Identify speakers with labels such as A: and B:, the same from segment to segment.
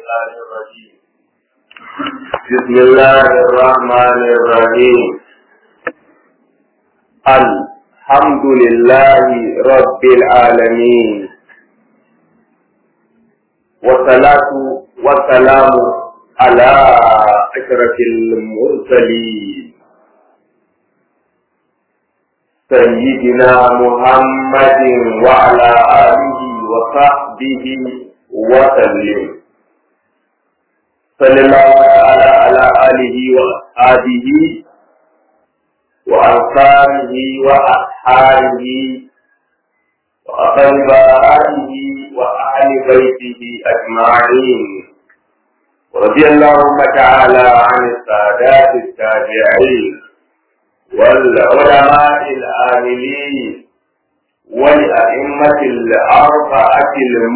A: الشيطان الرجيم بسم الله الرحمن الرحيم الحمد لله رب العالمين والصلاة والسلام على أشرف المرسلين سيدنا محمد وعلى آله وصحبه وسلم صلى الله تعالى على آله وأصحابه وأنصاره وأصحابه وأقربائه وأهل بيته أجمعين ورضي اللهم تعالى عن السادات التابعين والعلماء العاملين والأئمة الأربعة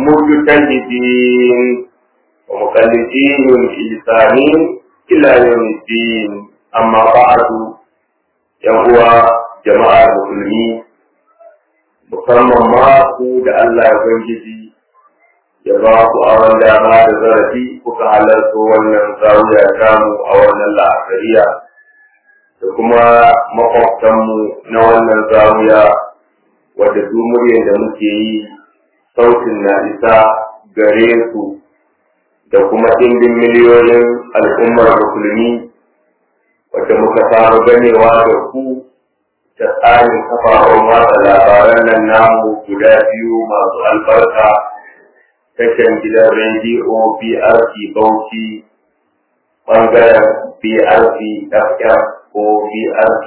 A: المجتهدين ومقلدين الإنسانين إلى يوم الدين أما بعد يهوى جماعة المسلمين musamman ma ku da Allah ya Ubangiji ya ba ku a wanda dama da zarafi kuka halarta wannan zawiya tamu a wannan la'akariya da kuma makwabtanmu na wannan zawiya wadda duk muryar da muke yi sautin na isa gare su da kuma ɗimbin miliyoyin al'ummar musulmi wadda muka samu ganewa da ku ta tsarin kafafen watsa labaran nan namu guda biyu masu albarka tashan gidan rediyo BRC Bauchi ɓangaren BRC FM ko BRC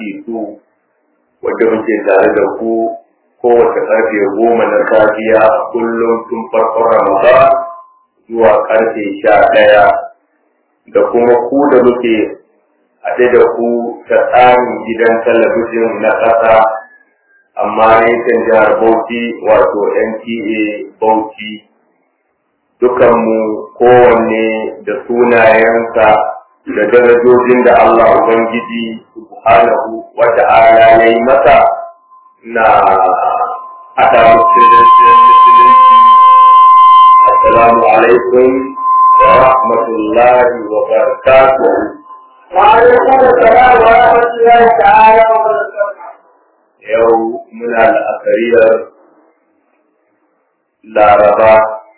A: 2 wadda muke tare da ku kowace ƙarfe goma na safiya kullum tun farkon Ramadan zuwa ƙarfe sha ɗaya da kuma ku da muke haɗe da ku ta tsarin gidan talabijin na ƙasa amma yankin jihar Bauchi wato NTA Bauchi dukanmu kowanne da sunayensa da darajojin da Allah Ubangiji subhanahu wa ta'ala ya yi masa na haɗa musulunci Assalamu alaikum wa rahmatullahi wa barakatuh
B: وعليكم السلام ورحمة الله تعالى وبركاته.
A: yau muna la'akariyar laraba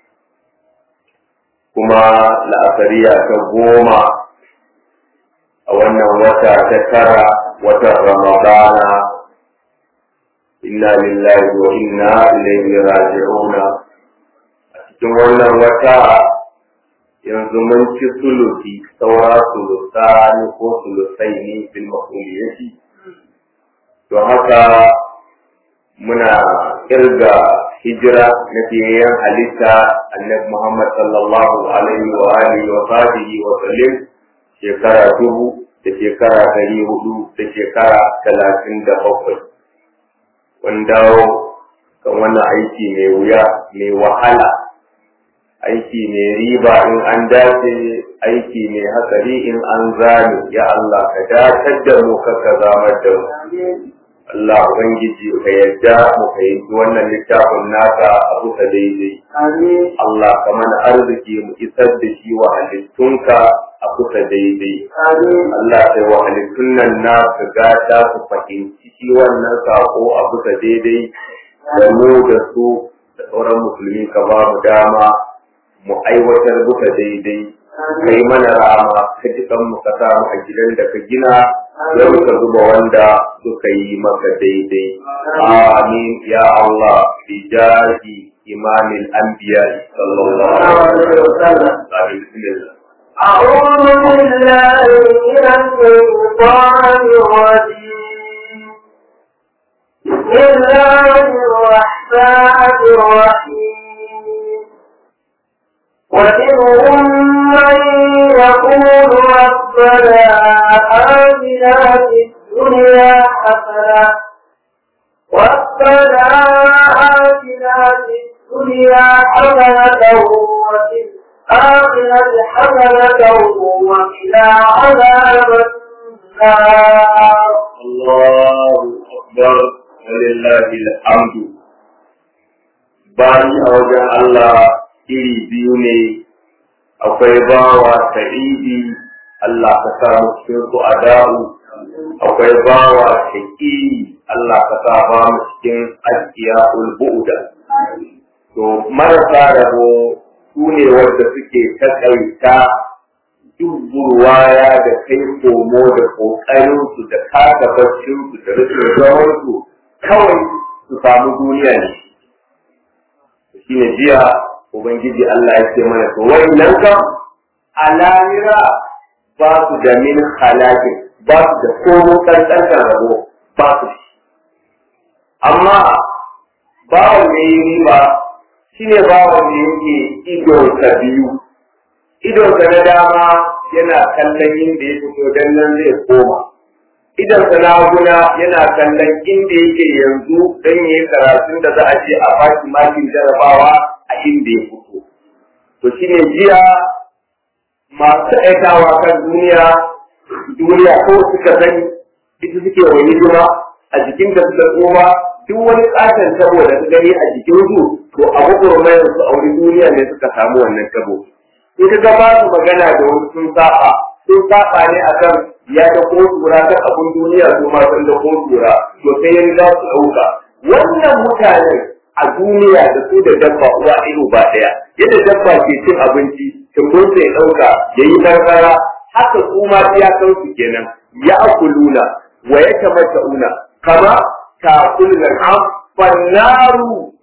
A: kuma la'akariya ta goma a wannan wata ta tara watan ramadana inna lillahi wa inna ilaihi raji'una a cikin wannan wata yanzu mun ci sulusi saura sulusani ko sulusai ne bil mafuliyati to haka muna kirga hijira na fiyayyen halitta annabi Muhammad sallallahu alaihi wa alihi wa sahbihi wa sallim shekara dubu da shekara ɗari hudu da shekara talatin da bakwai wanda kan wannan aiki mai wuya mai wahala aiki mai riba in an dace aiki mai hatsari in an zame ya Allah ka datar da mu ka zamar da mu Allah Ubangiji ka yadda mu fahimci wannan littafin naka a kusa daidai. Allah ka mana arziki mu isar da shi wa halittunka a kusa daidai. Allah sai wa halittun nan na ka gata su fahimci shi wannan sako a kusa daidai da mu da su da sauran musulmi ka ba mu dama mu aiwatar buka daidai. Kai mana rama ka ji mu ka samu a gidan da ka gina don ka zuba wanda suka yi maka daidai. Amin ya Allah bi jahi imamil anbiya sallallahu alaihi wasallam. Amin bismillah.
B: أعوذ بالله من الشيطان الرجيم بسم الله الرحمن الرحيم ومنهم من يقول ربنا آتنا في الدنيا حسنة ربنا آتنا في الدنيا حسنة وفي الآخرة حسنة وقنا عذاب النار
A: الله أكبر ولله الحمد bayi a wajen Allah iri biyu ne akwai bawa sa'idi Allah ka sa mu cikin su ada'u akwai bawa shaqi Allah ka sa ba mu cikin ajiya'ul bu'da to marasa rabo su ne wanda suke takaita duk burwaya da kai komo da ƙoƙarinsu da kasa baccinsu da rikin zamansu kawai su samu duniya ne shi ne jiya ubangiji Allah ya ce mana to nan kam a lamira ba su da min halakin ba su da komo ƙanƙantar rabo ba su amma bawan da yi riba shi ne bawan da yake idonsa biyu idonsa na dama yana kallon inda ya fito don nan zai koma idonsa na guna yana kallon inda yake yanzu don yi karatun da za a ce a baki makin jarabawa a inda ya fito to shi ne jiya masu aikawa kan duniya duniya ko suka sani ita suke wa hidima a jikin da suka tsoma duk wani katon tabo da su gani a jikin su to abu gurmayar su a wani duniya ne suka samu wannan tabo in ka ba su magana da wasu sun saba sun saba ne akan ya da ko tura kan abun duniya su ma sun da ko tura to sai yan za su dauka wannan mutanen a duniya da su da dabba uwa ido ba daya yadda dabba ke cin abinci tumbun sai dauka yayi barbara haka su ma ya kan su kenan ya akuluna wa yatamatta'una kama ta'kulul al'am fannaru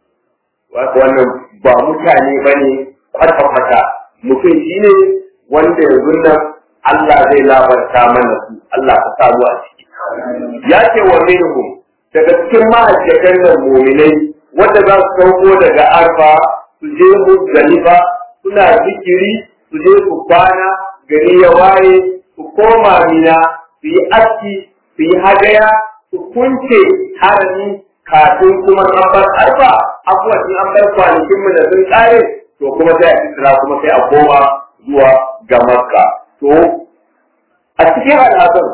A: wannan ba mutane bane kwata-kwata mutum shi ne wanda yanzu nan Allah zai labarta mana su Allah ka samu a ciki ya ce wa minhum daga cikin mahajjatan nan muminai wanda za su sauko daga arfa su je muzdalifa suna zikiri su je su kwana gari ya waye su koma mina su yi aski su yi hadaya su kunce harami kafin kuma an bar arfa abuwa sun an bar kwanakin mu da sun kare to kuma sai a isra kuma sai a koma zuwa ga makka to a cikin al'adun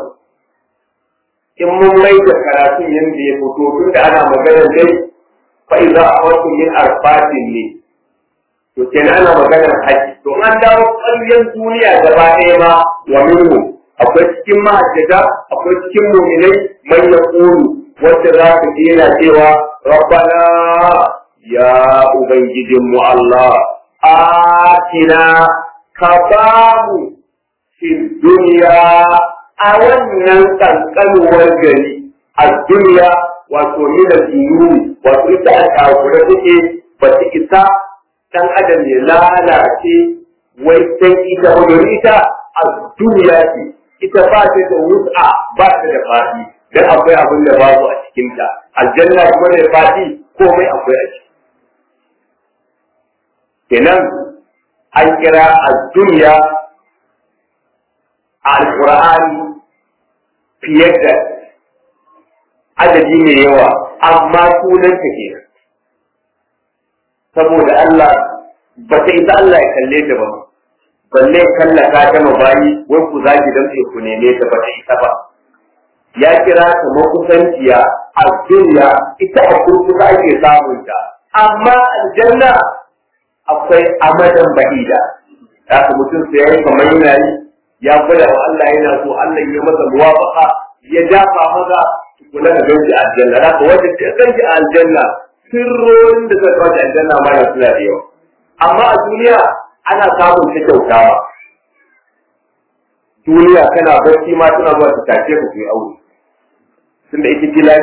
A: in mun mai da karatun yadda ya fito tun da ana maganar dai fa idza awatu min arfatin ne to kenan ana maganar haji to an dawo ƙaryen duniya gaba ɗaya ma wa minhu akwai cikin mahajjata akwai cikin muminai man yaqulu wanda za ka ji yana cewa rabbana ya ubangijinmu Allah atina ka ba mu fi duniya a wannan kankanuwar gari a duniya wato mina dinuri wato ita a takura take ba ta isa dan adam ya lalace wai san ita wajen ita a duniya ce ita ba ta da wut'a ba ta da fadi dan akwai abin da babu a cikinta aljanna kuma da fadi komai akwai a ciki kenan an kira a duniya a alƙur'ani fiye da adadi mai yawa amma sunan ta ke saboda Allah ba ta isa Allah ya kalle ta ba balle kallaka ta mabayi wai ku zaki dan ku neme ta ba ta isa ba ya kira ta makusanciya a duniya ita a kurkusa ake samun ta amma aljanna akwai amadan bahida haka mutum sai ya yi kamar yana yi ya gwada wa Allah yana so Allah ya masa muwafaqa ya dafa maza kula da ganci a aljanna haka wanda ta ganci a aljanna sirrorin da suka kawo aljanna ma na suna da yawa amma a duniya ana samun ta kyautawa duniya kana barci ma tana zuwa ta tashe ka kai aure tunda ita gila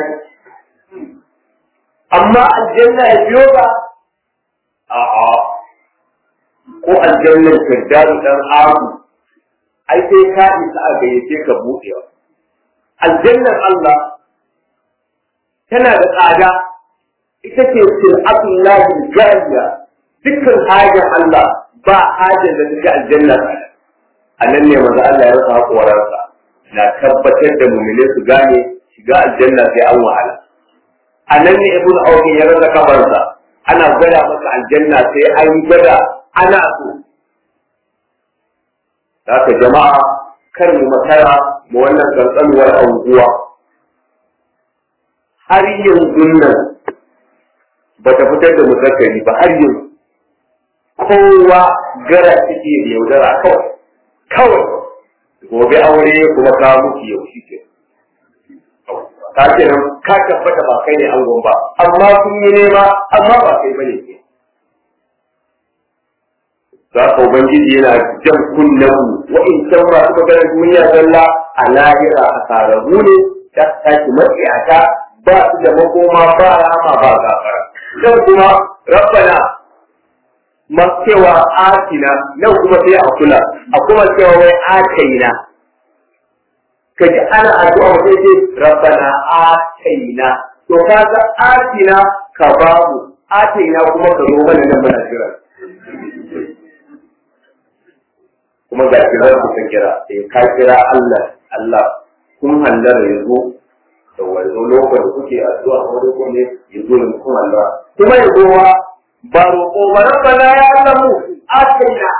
A: amma aljanna ya biyo ba a'a ko aljannar firdaus dan abu ai sai ka isa a gayyace ka buɗewa aljannar Allah tana da tsada ita ce sir'atul lahi jariya dukkan hajar Allah ba hajar da take aljanna tsada a nan ne maza Allah ya rasa haƙoransa na tabbatar da mumine su gane shiga aljanna sai an wahala a nan ne ibn Awfi ya rasa kafarsa ana gwada masa aljanna sai an gwada ana so haka jama'a kar mu makara mu wannan kankanuwar anguwa har yanzu nan ba ta fitar da musakkari ba har yanzu kowa gara take da yaudara kawai kawai gobe aure kuma ka mutu yau shi ke ka ce nan ka tabbata ba kai ne angon ba amma kun yi nema amma ba kai bane ke za ka ubangiji yana jan kunnen wa in can masu maganar duniya zalla a lahira a sararru ne ta tashi matsiyata ba su da makoma ba rama ba gafara dan kuma rabbana masu cewa atina nan kuma sai a kula a kuma cewa wai ataina ka ji ana addu'a mutum ce rabbana ataina to kaga atina ka babu ataina kuma ka zo mana nan muna jira kuma ga kiran ku ka kira eh ka kira Allah Allah kun hallara yazo da wanzo lokacin da kuke addu'a wani ko ne yazo ne kun Allah kuma yazo wa ba roƙo ba rabbana ya Allah mu ataina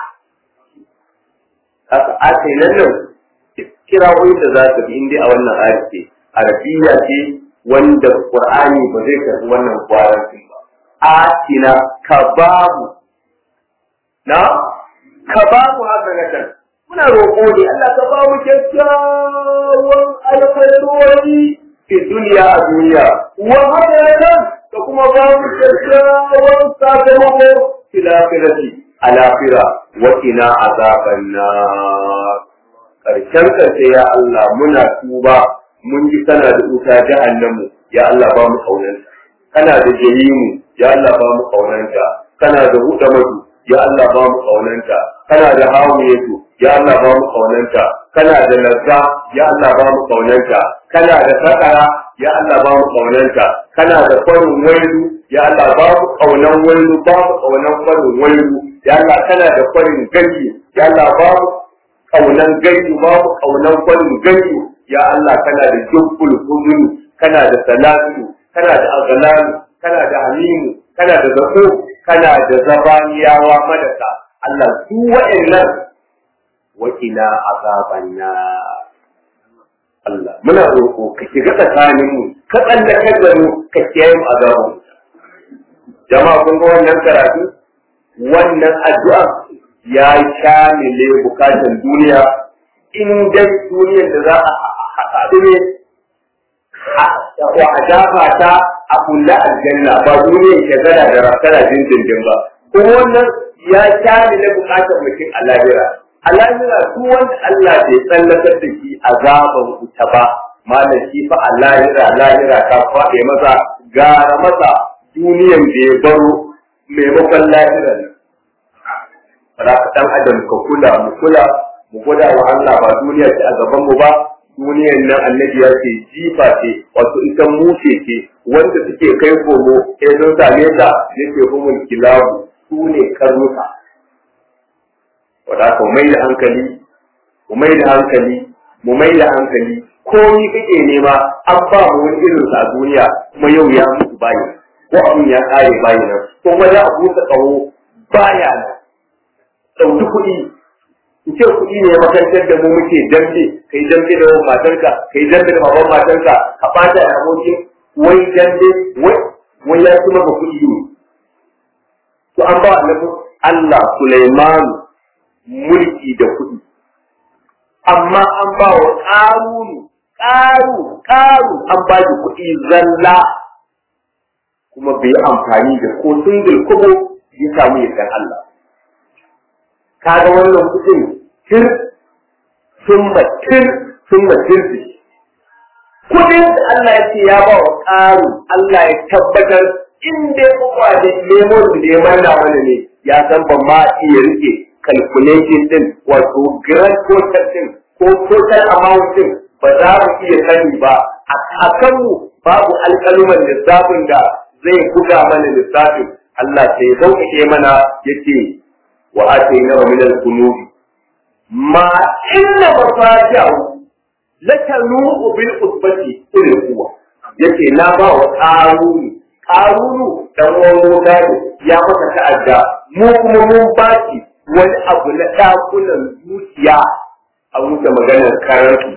A: haka ataina nan kira wani da za ka bi inda a wannan ayat ce arabiya ce wanda qur'ani ba zai karbi wannan kwaranci ba atina ka babu na ka babu haka na can muna roƙo ne Allah ka ba mu kyakkyawan alkhairori fi duniya a duniya wa hadaratan da kuma ba mu kyakkyawan sakamako fi lafirati a lafira wa ina azaban nar karshen karshe ya Allah muna tuba mun ji kana da wuta jahannamu ya Allah ba mu kaunanta kana da jahimu ya Allah ba mu kaunanta kana da huda madu ya Allah ba mu kaunanta kana da hawiyatu ya Allah ba mu kaunanta kana da lazza ya Allah ba mu kaunanta kana da sakara ya Allah ba mu kaunanta kana da farin wailu ya Allah ba mu kaunan wailu ba mu kaunan farin wailu ya Allah kana da farin ganyi ya Allah ba mu kaunan ganyi ba mu kaunan farin ganyi ya Allah kana da jubbul huzuni kana da salatu kana da aghlalu kana da halimu kana da zako kana da zabaniyawa madaka Allah su wa'annan wakila azaban na Allah muna roƙo ka shiga tsakanin mu ka tsallakar da mu ka kiyaye mu azabun jama'a kun ga wannan karatu wannan addu'a ya shamile bukatan duniya in dai duniyar da za a haɗu ne wa a dafa ta a kulla aljanna ba duniyar shagala da rafsara dindindin ba kuma wannan ya shamile bukatan mutum a lahira a lahira duk wanda Allah bai tsallakar da shi azaban wuta ba malam shi fa a lahira lahira ta faɗe masa gara masa duniyan da ya baro maimakon lahiran nan ba ka dan adam ka kula mu kula mu gwada wa Allah ba duniya ce a gaban mu ba duniyan nan annabi ya ce jifa ce wato ita mushe ce wanda suke kai komo sai sun same ta yake humul kilabu su ne karnuka wadda ka mai da hankali mu mai da hankali mu mai da hankali komi kake nema an ba mu wani irin sa a duniya kuma yau ya mutu bayi ko abin ya kare bayi nan kuma za a busa tsawo baya nan ɗauki kuɗi in ce kuɗi ne makantar da mu muke dambe kai dambe da matarka kai dambe da baban matarka ka bata da abokin wai dambe wai wai ya ci maka kuɗi ne to an ba annabi Allah Sulaiman mulki da kuɗi amma an ba wa ƙarunu ƙaru ƙaru an ba shi kuɗi zalla kuma bai amfani da ko singil kubo ya samu yardan Allah kaga wannan kuɗin tir sun tir sun tir kuɗin da Allah ya ce ya ba wa ƙaru Allah ya tabbatar in dai kuma da lemon da ya manna mana ne ya san ban ma iya rike calculation din wato grand total din ko total amount din ba za mu iya sani ba a kanmu babu alƙaluman lissafin da zai buga mana lissafin Allah sai ya sauƙaƙe mana yace wa atayna min al-kunuz ma inna mafatihu latanu bil usbati ulil quwwa yace na ba wa qaruni qarunu dan wani gado ya maka ta'adda mu kuma mun baki wani abu na ɗakunan zuciya a wuce maganar karanti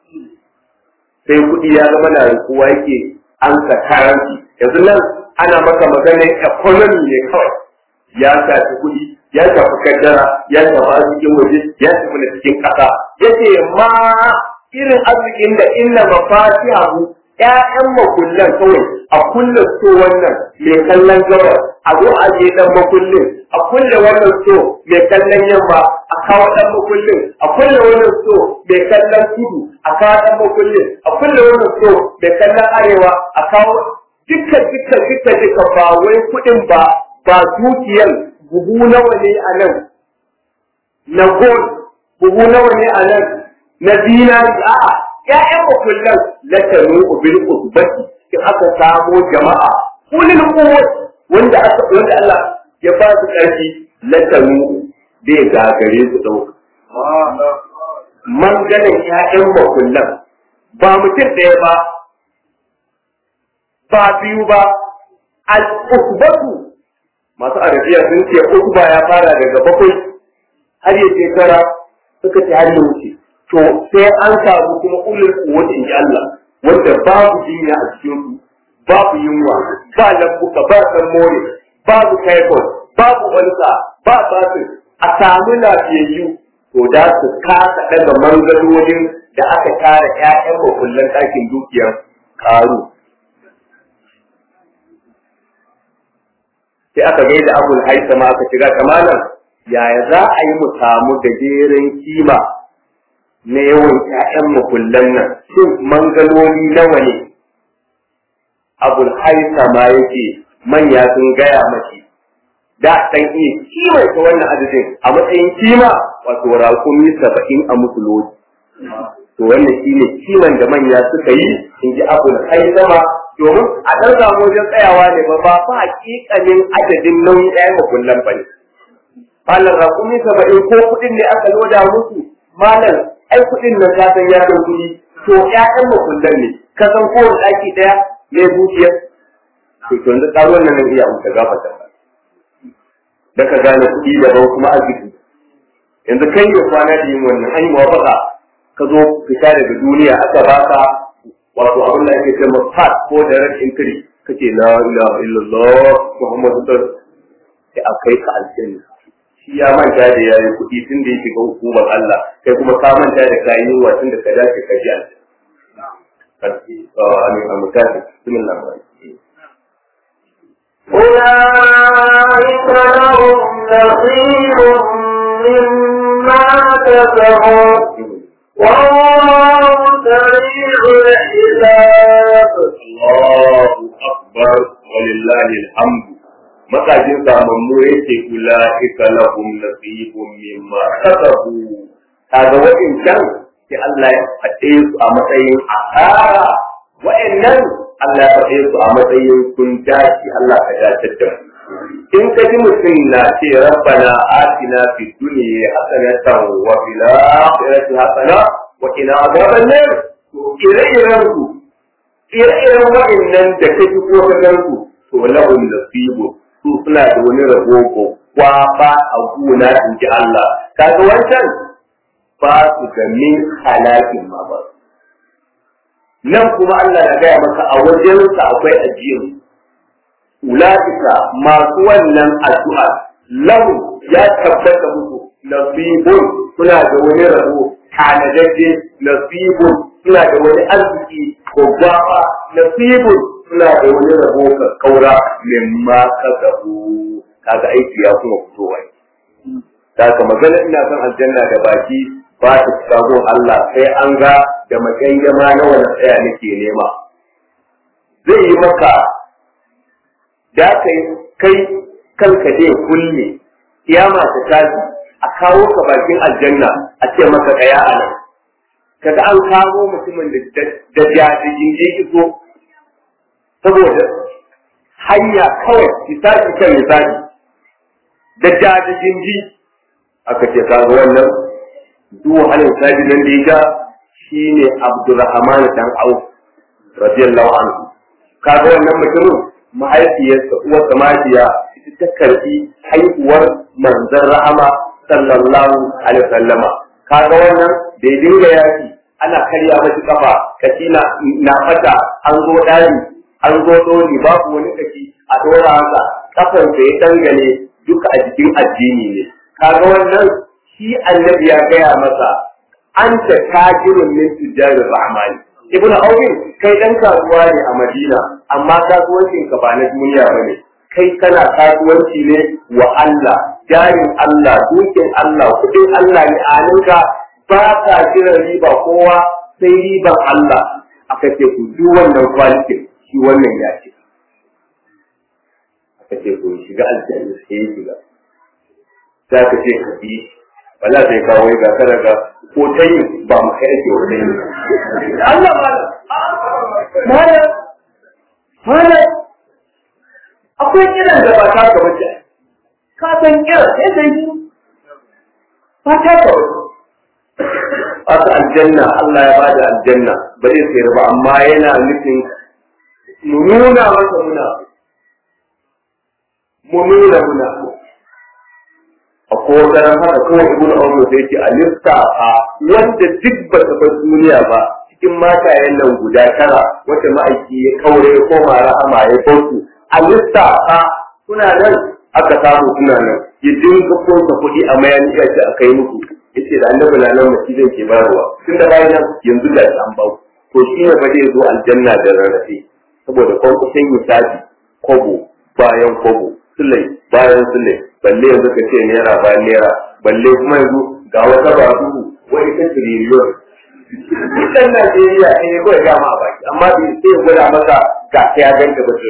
A: sai kuɗi ya zama na rikuwa yake an ka karanti yanzu nan ana maka maganar economy ne kawai ya shafi kuɗi ya shafi kaddara ya shafi arzikin waje ya shafi na cikin ƙasa yace ma irin arzikin da inna mafatihahu ƴaƴan makullan kawai a kulle so wannan mai kallon gabar a zo a je dan makullin a kulle wannan so mai kallon yamma a kawo dan makullin a kulle wannan so mai kallon kudu a kawo dan makullin a kulle wannan so mai kallon arewa a kawo dukkan dukkan dukkan duka ba wai kuɗin ba ba dukiyar buhu nawa ne a nan na gold buhu nawa ne a nan na zinari a'a ƴaƴan makullan la tanu bil usbati in aka samo jama'a kulil quwwat wanda aka wanda Allah ya ba su ƙarfi la tanu bai gagare su dauka manganin ƴaƴan makullan ba mutum ɗaya ba ba biyu ba al usbatu masu arabiya sun ce usba ya fara daga bakwai har ya shekara suka ce har ya wuce to sai an samu kuma ulul quwwati in Allah wanda babu jinya a cikin su babu yunwa ba lambuka ba san more babu typhoid babu ulsa ba basu a samu lafiyayyu to da su kasa daga mangalolin da aka tara ƴaƴan makullan ɗakin dukiyar karu sai aka gaida abul haisama aka shiga kamalan yaya za a yi mu samu gajeren kima na yawan ƴaƴan makullan nan shin mangaloli nawa ne abul haisama yake manya sun gaya mashi da dan iya kima ta wannan adadin a matsayin kima wato rakumi saba'in a musulunci to wannan shine kiman da manya suka yi in ji abul haisama domin a ɗan samu wajen tsayawa ne ba ba fa hakikanin adadin nauyin ɗayan makullan ba ne. Malam rakumi saba'in ko kuɗin ne aka loda musu malam ai kuɗin nan ka san ya san kuɗi to ƴaƴan makullan ne ka san kowane ɗaki ɗaya ne zuciyar. To to yanzu ƙaruwan nan iya amsa gafata ba. Da ka gane kuɗi daban kuma arziki. Yanzu kai ya kwana da yin wannan an yi mawafaka ka zo fita daga duniya aka baka wato abin da ake cewa fat ko da ran inkiri kace la ilaha illallah muhammadu sallallahu sai a kai ka aljanna shi ya manta da yayi kuɗi tun da yake ga hukumar Allah kai kuma ka manta da kayi yunwa tun da ka dace ka ji aljanna amin amin kafi bismillah
B: أولئك لهم نصيب مما كسبوا والله سريع الحساب
A: الله أكبر ولله الحمد makajin samammu yake kula ika lahum nasibun mimma kasabu kaga wa'incan sai Allah ya faɗe su a matsayin asara wa'annan Allah ya faɗe su a matsayin kun dace Allah ka dace da in ka ji mutum na ce rabbana atina fid dunya hasanatan wa fil akhirati hasana wa qina adhaban nar to ire-iren ku ire-iren wa'annan da kake ko ka ganku to lahum nasibu su suna da wani rabo kwaba a gona in ji Allah kaga wancan ba su ga min halakin ma ba nan kuma Allah ya gaya maka a wajensa akwai ajiyar ulaika masu wannan addu'a lahu ya tabbata musu nasibun suna da wani rabo tanadadde nasibun suna da wani arziki ko gwaba nasibun suna da wani rabo ka kaura mimma ka gabu kaga aiki ya kuma fitowa da ka magana ina son aljanna da baki ba ta shiga Allah sai an ga da magangama na wani tsaya nake nema zai yi maka da kai kai kanka dai kulle kiyama ta tashi a kawo ka bakin aljanna a ce maka tsaya a nan kaga an kawo mutumin da jajijin ya iso saboda hanya kawai misali kan misali da jajijin ji aka ce kaga wannan duk halin sabi nan da ya ga shine Abdurrahman dan Auf radiyallahu anhu kaga wannan mutumin mahaifiyarsa uwarsa mahaifiyya ita ta karbi haihuwar manzon rahama sallallahu alaihi wasallama kaga wannan da ya dinga yaki ana karya mashi kafa kashi na na fata an zo dari an zo doni babu wani kashi a dora haka kafan da ya dangane duka a jikin addini ne kaga wannan shi annabi ya gaya masa anta tajirun min tujari rahmani ibnu awin kai dan kasuwa ne a madina amma kasuwancin ka ba na duniya bane kai kana kasuwanci ne wa Allah jarin Allah dukin Allah kudin Allah ne a ninka ba ka kiran riba kowa sai riban Allah aka ce ku duk wannan kwalitin shi wannan ya ce aka ce ku shiga aljanna sai ya shiga za ka ce ka bi wala sai kawo ga kada ga ko ta yi ba mu kai ake wa yi Allah mala mala akwai kiran da ba ta ka bace ka san kiran sai sai ba ta ka bace aka aljanna Allah ya bada aljanna ba zai sayar ba amma yana nufin mu nuna masa muna mu nuna muna a kogaran haka kawai ibn Umar sai ce a lissafa wanda duk ba ta bar duniya ba cikin matayen nan guda tara wata ma'aiki ya kaure ya koma rahama ya bautu a lissafa suna nan aka samu suna nan ya dinga kunsa kuɗi a mayan iya ce a kai muku yace da annabi na nan masjidin ke bayarwa tun da bayan nan yanzu da an bau to shi ne ba zai zo aljanna da rarrafe saboda kwankwason misali kobo bayan kobo sulai bayan sulai balle yanzu ka ce naira bayan naira balle kuma yanzu ga wata babu wani ta tiriliyon Idan Najeriya ne ya kawai gama a baki amma bai sai ya gwada maka ga ta ya ganta ba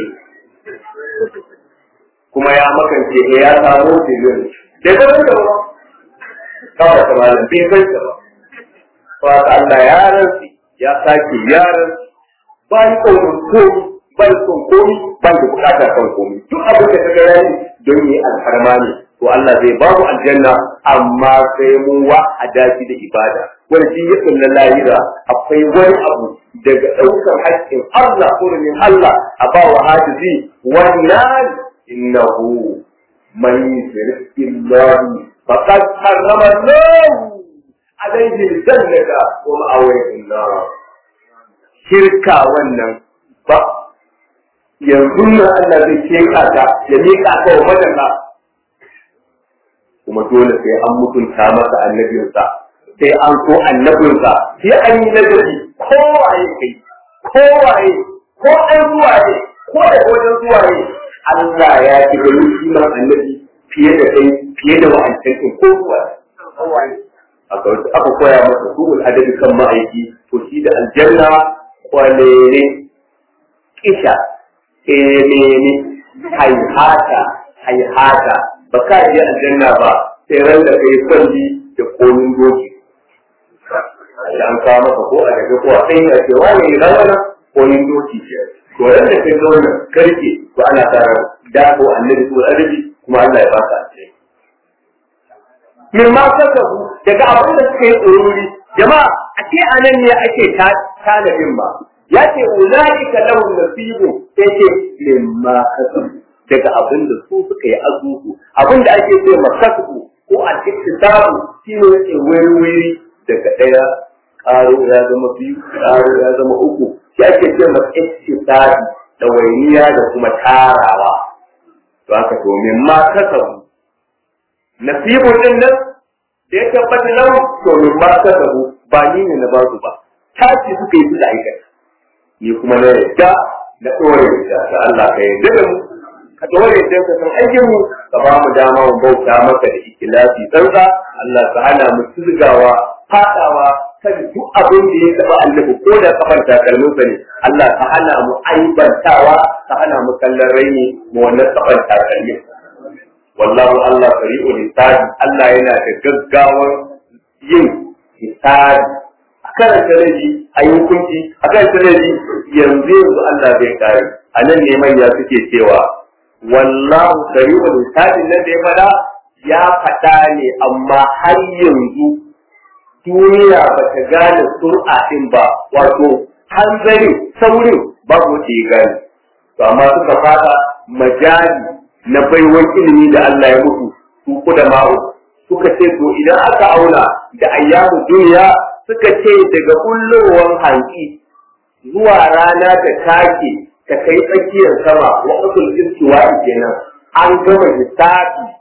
A: kuma ya makance ya samu tiriliyon da ga wanda ba kawai ta malam bai san ta ba ba ta Allah ya rantsi ya sake ya rantsi ba ni kaunin komi ba ni son komi ba ni bukata kan komi duk abin da ka ga yayi don yi alfarma ne to Allah zai ba mu aljanna amma sai mun wa adashi da ibada wani shi ya kulla lahira akwai wani abu daga ɗaukar haƙƙin Allah kurumin Allah a ba wa hajizi wannan innahu man yushrik billahi فقد حرم الله عليه الجنة ومأويه النار شركة wannan ba yanzu nan Allah zai sheka ta ya miƙa ta wa madalla kuma dole sai an mutunta masa annabinsa sai an so annabinsa sai an yi nazari kowaye kai kowaye ko ɗan zuwaye ko da wajen zuwaye Allah ya ki gani shi annabi fiye da kai fiye da wa'ancan ɗin ko kuwa aka koya masa ruhul adabi kan ma'aiki to shi da aljanna kwalere kisha emene haihata haihata ba ka je aljanna ba sai ran da kai kwalli da komin doki an kawo maka ko a daga ko a ɗan ya ce wani rawana komin doki to ran da kai zauna karke to ana tara da ko annabi ko adabi kuma Allah ya baka ce. Min ma kasabu daga abin da suka yi tsoruri, jama'a a ce anan ne ake talabin ba. Ya ce ulaika lahum nasibu sai ce min ma kasabu daga abin da su suka yi azuku abin da ake ce ma kasabu ko a cikin samu shi ne yake wuri daga ɗaya ƙaro ya zama biyu ƙaro ya zama uku shi ake ce ma iktisabi ɗawainiya da kuma tarawa to haka to min ma kasabu nasibun din nan da ya tabbata nan to min ma kasabu ba ni ne na ba su ba tashi suka yi su da aikata ni kuma na yadda na ɗore da ta Allah ka yarda da mu ka ɗore da ka san aikin mu ka ba mu dama mu bauta maka da ikilasi tsantsa Allah ka hana mu tilgawa fadawa kan duk abin da ya taɓa annabi ko da kafan takalminsa ne Allah ka hana mu aibantawa ka hana mu kallon raini mu wannan kafan takalmin wallahu Allah sari'u hisabi Allah yana da gaggawar yin hisabi a karanta laifi a yi hukunci a karanta laifi yanzu yanzu Allah zai kare a nan ne manya suke cewa wallahu sari'u hisabin nan da ya faɗa ya faɗa ne amma har yanzu duniya ba ta gane sur'a ɗin ba wato hanzarin saurin babu wata ya gane to amma suka fada majali na baiwan ilimi da Allah ya mutu su kuda ma'u suka ce to idan aka auna da ayyamu duniya suka ce daga kullowar hanki zuwa rana ta take ta kai tsakiyar sama wa usul istiwa kenan an gama hisabi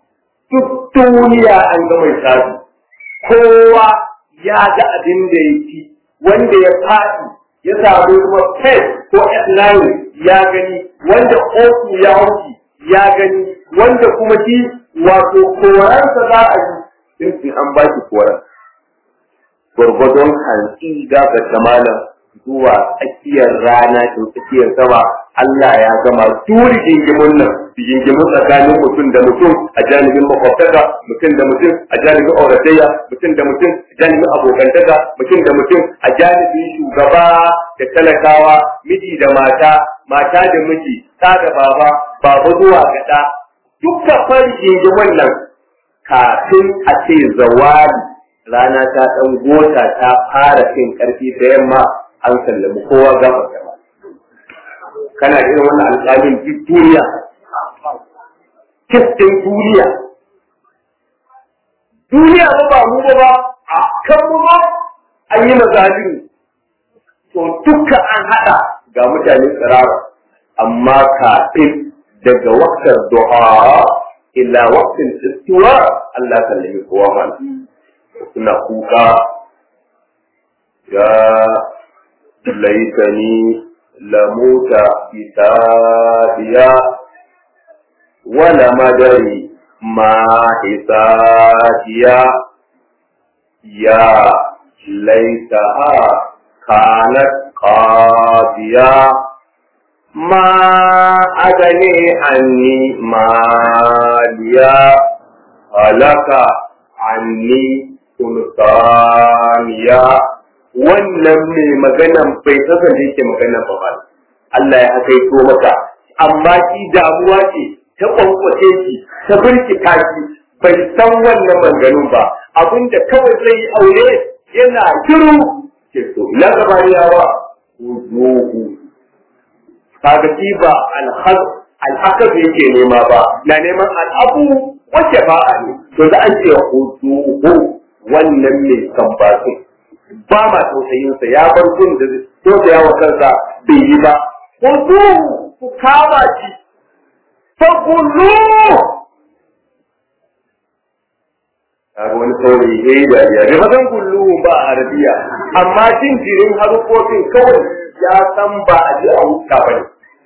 A: duk duniya an ga mai sabi kowa ya ga abin da ya ci wanda ya faɗi ya samu kuma pet ko f9 ya gani wanda oku ya hauki ya gani wanda kuma shi wato koransa za a yi in an ba shi koran gwargwadon hantsi gafa malam zuwa tsakiyar rana ta tsakiyar sama Allah ya gama turi gingimin nan gingimin tsakanin mutum da mutum a janibin makwabtaka mutum da mutum a janibin auratayya mutum da mutum a janibin abokantaka mutum da mutum a janibin shugaba da talakawa miji da mata mata da miji ta da baba baba zuwa gada duka fari gingimin nan kafin a ce zawali rana ta ɗan gota ta fara cin ƙarfi da yamma an sallami kowa gaba gaba kana irin wannan alƙalin duk duniya kistin duniya duniya ba ba mu ba a kan mu ba an yi mazalin to duka an haɗa ga mutane tsirara amma kafin daga waktar du'a illa waktin istiwa Allah sallami kowa mana suna kuka ya laitani lamuta kitabiya wala madari ma hisabiya ya laitaha kanat qadiya ma agani anni maliya halaka anni sultaniya wannan mai maganan bai kasance yake maganan ba ba Allah ya hakaito maka amma shi damuwa ce ta kwankwace shi ta birkita shi bai san wannan maganganun ba abinda kawai zai aure yana shiru ke so na gabaniyawa wujuhu kaga shi ba alhakar yake nema ba na neman al'abu wacce ba a ne to za a ce wujuhu wannan mai sambatin ba ma tausayinsa ya bar gun da tausaya wa kansa bai yi ba ku ku kama shi fa kullu kaga wani saurayi ya yi dariya bai fasan kullu ba a arabiya amma jin jirin harkokin kawai ya san ba a ji a wuta ba ne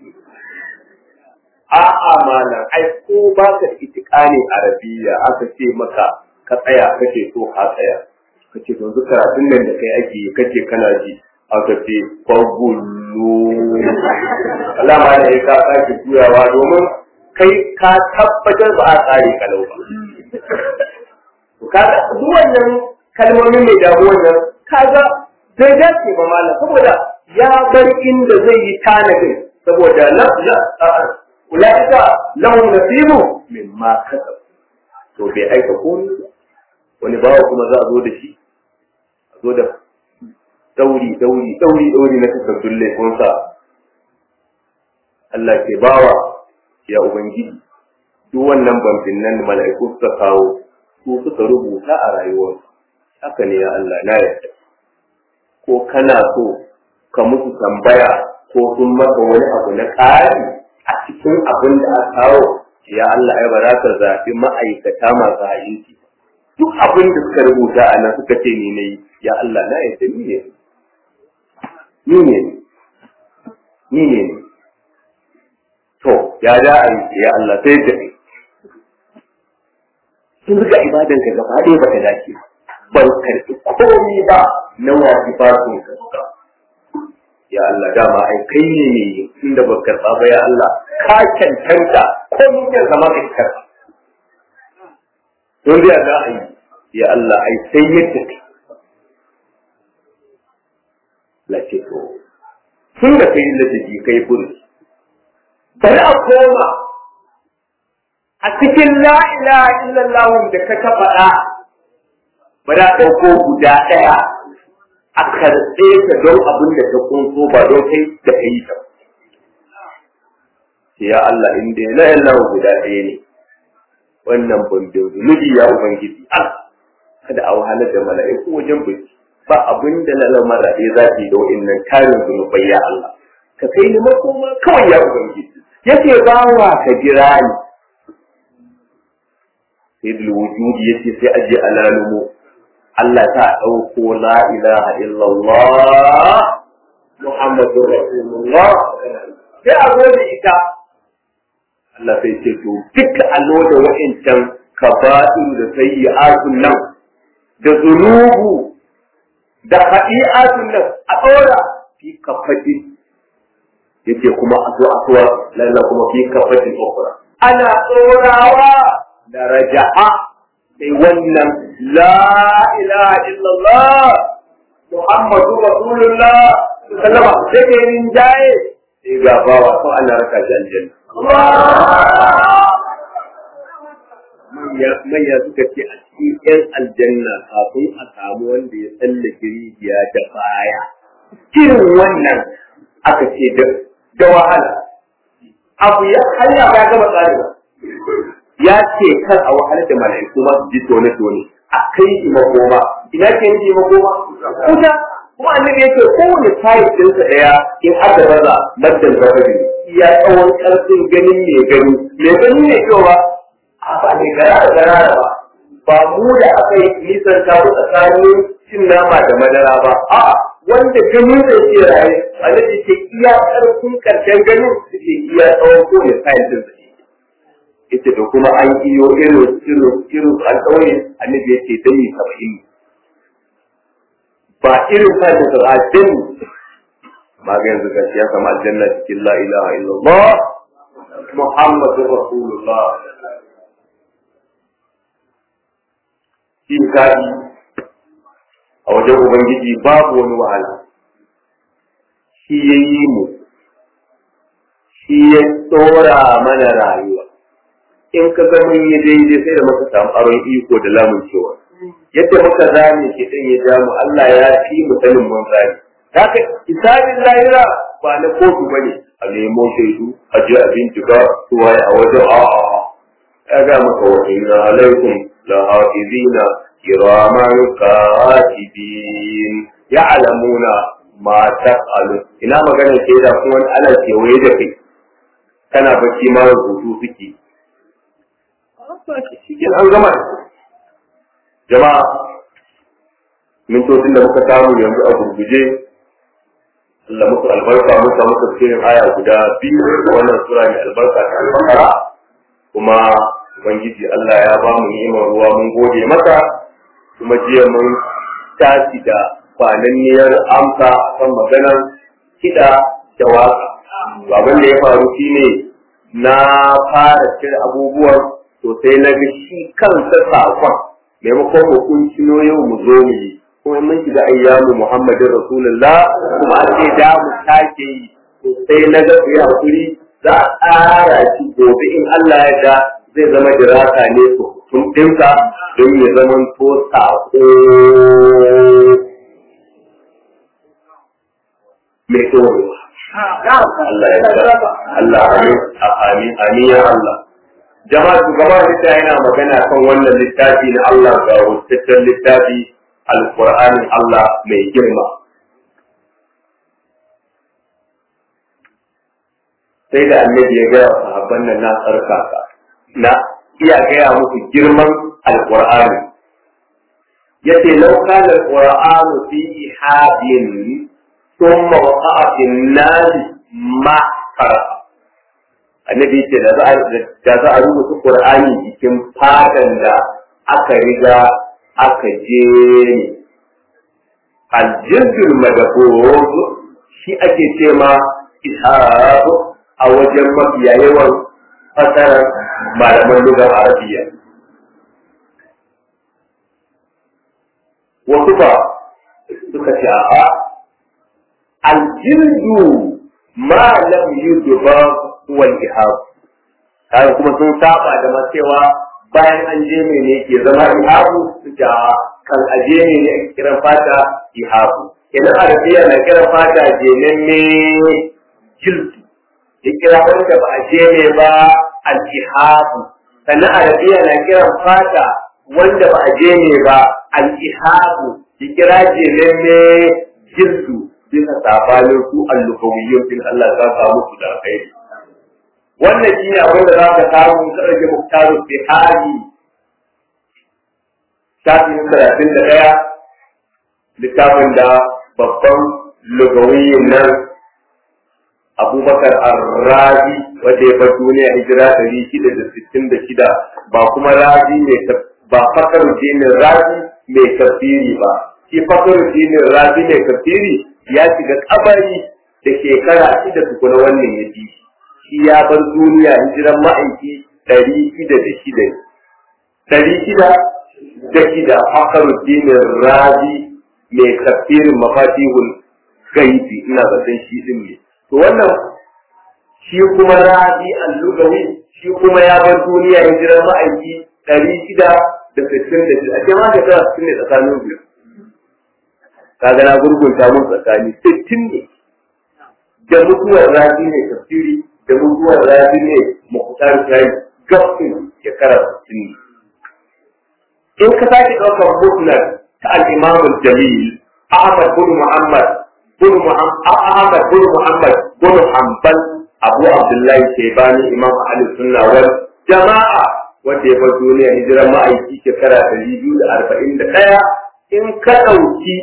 A: a'a malam ai ko ba ka itikani arabiya aka ce maka ka tsaya kake so ka tsaya kace to yanzu karatun nan da kai ake kace kana ji aka ce fagullu Allah ma ne ka sake juyawa domin kai ka tabbatar ba a tsare kalau ba to kaga duk wannan kalmomin mai damu wannan kaga bai dace ba malam saboda ya bar inda zai yi tanadin saboda la la ulaika lahum nasibu mimma kasab to bai aika komai wani bawa kuma za a zo da shi a zo da dauri dauri dauri dauri na takardun laifinsa Allah ke bawa ya ubangiji duk wannan bambin nan da mala'iku suka kawo su suka rubuta a rayuwarsu haka ne ya Allah na yarda ko kana so ka musu tambaya ko sun maka wani abu na ƙari a cikin abin da aka kawo ya Allah ai ba za ka zaɓi ma'aikata masu aiki duk abin da suka rubuta a nan suka ce ni ne ya Allah na yadda ni ne ni ne ni ne to ya da a yi ya Allah sai da kai sun zuka ibadan ka gaba ɗaya ba ta dace ban karɓi komai ba na wajibatun ka suka ya Allah dama ai kai ne ne inda ba karɓa ba ya Allah ka cancanta ko mun ya zama ka karɓa don da za a yi ya Allah ai sai yadda kai lace to tun da kai da jiki kai kuri bari a koma a cikin la ilaha illallah da ka ta faɗa ba da ɗauko guda ɗaya a karɓe ka don abin da ta kunso ba don kai da kai ta ya Allah in dai la ilaha guda ɗaya ne wannan bambin zunubi ya ubangiji Allah kada a wahalar da mala'iku wajen biki ba abin da na lamar raɗe za ta yi da wa'innan tarin zunubai ya Allah ka kai ni makoma kawai ya ubangiji yace bawa ka jira ni sai da wujudi yace sai aje alalumo Allah ta dauko la ilaha illallah Muhammadur Rasulullah sai a zo da ita Allah sai ce to duk allo da wa'incan kaba'in da sayyi'atun nan da zunubu da haɗi'atun nan a ɗora fi kafatin yake kuma a zo a tuwa lalla kuma fi kafatin ukura ana tsorawa da raja'a sai wannan la ilaha illallah muhammadu rasulullah sallama sai ke yin jaye sai ga bawa ko ana raka shi aljanna manya suka ce a cikin yan aljanna kafin a samu wanda ya tsallake rijiya da baya irin wannan aka ce da wahala abu ya hanya ya gama tsarewa ya ce kan a wahalar da mala'iku ma su ji tone tone a kai shi makoma ina ke nufi makoma kuta kuma annabi yake kowane tayi ɗinsa ɗaya in aka baza maddan zafari ya tsawon ƙarfin ganin mai gani mai gani ne cewa a ba ne gara da gara ba ba mu da aka yi nisan ta tsakanin cin nama da madara ba a'a wanda ganin da ke raye annabi ce iya ƙarfin ƙarshen ganin su ke iya tsawon kowane tayi ɗinsa yace da kuma an iyo irin irin irin an ɗauye annabi yace dani saba'in ba irin sa da al'adun ma ga yanzu gashi ya kama aljanna cikin la ilaha illallah muhammadur rasulullah shi kadi a wajen ubangiji babu wani wahala shi ya yi mu shi ya tsora mana rayuwa in ka ga mun yi daidai sai da muka samu aron iko da lamun cewa yadda muka zame shi din ya ja mu Allah ya fi mu sanin mun zame haka hisabin lahira ba na kotu bane a nemo shaidu a je a bincika su waye a wajen a a ya ga maka wa inna alaikum la hafizina kiraman katibin ya'lamuna ma taf'alu ina magana ke da kuma ana kewaye da kai kana bacci ma rubutu suke shi an gama jama'a mintocin da muka samu yanzu a gurguje Allah muku albarka muka muka cikin aya guda biyu da wannan sura mai albarka ta albakara kuma ubangiji Allah ya ba mu ni'imar ruwa mun gode maka kuma jiya mun tashi da kwananniyar amsa kan maganar kiɗa da waka abin da ya faru shine na fara cire abubuwan to sai na ga shi kansa sakon maimakon hukuncino yau mu zo mu yi kuma mun shiga ayyamu Muhammadin Rasulullah kuma an ce da mu take yi to sai na ga ku yi hakuri za a tsara shi gobe in Allah ya da zai zama diraka ne su tun dinka don ya zama to sako mai tsorewa. Allah ya Allah amin amin amin ya Allah jama'a shugaba da yana magana kan wannan littafi na Allah ga wutaccen littafi alƙur'anin Allah mai girma sai da annabi ya gaya sahabban nan na tsarkaka na iya gaya musu girman alƙur'ani yace law kana alqur'anu fi ihabin thumma waqa'a fi an-nas ma qara'a annabi ce da za a rubuta qur'ani cikin fadan da aka riga aka je aljildul madabur shi ake ce ma ishab a wajen mafiya yawan fasarar malaman lugar arabiya wasu ba suka ce a aljildu ma lam yudba wal ihab kaga kuma sun saba da cewa bayan an je ne ne ke zama ihabu da kan aje ne ne ake kiran fata ihabu idan arabiya na kiran fata jenen ne jildu ya kira wanda ba a je ne ba al ihabu sannan arabiya na kiran fata wanda ba a je ne ba al ihabu ya kira jenen ne jildu bisa sabanin su al-lukawiyyun fil Allah ta samu su da alkhairi wannan shi ne abin da za ka samu ka rage muktaru fi hali shafi talatin da ɗaya littafin da babban lugawiyin nan abubakar arrazi wanda ya bar duniya hijira ɗari shida da sittin da shida ba kuma razi mai ba fakar dinin razi mai tafsiri ba shi fakar dinin razi mai tafsiri ya shiga kabari da shekara shida tukuna wannan ya ji shi ya bar duniya hijiran ma'aiki ɗari shida da shida ɗari shida da shida fakar dinin razi mai tafsirin mafatihul gaibi ina zaton shi din ne to wannan shi kuma razi al-lugawi shi kuma ya bar duniya hijirar ma'aiki ɗari shida da sittin da shida ake ma shekara sittin ne tsakanin biyu kaga na gurgunta mun tsakani sittin ne da mutuwar razi ne tafsiri da mutuwar razi ne mukhtar shayi gafin shekara sittin ne in ka sake ɗaukar musnad ta al-imam al-jalil ahmad bin muhammad bin ahmad bin muhammad bin hanbal abu abdullahi shaibani imam ahli sunna wal jama'a wanda ya bar duniya hijiran ma'aiki shekara ɗari biyu da arba'in da ɗaya in ka ɗauki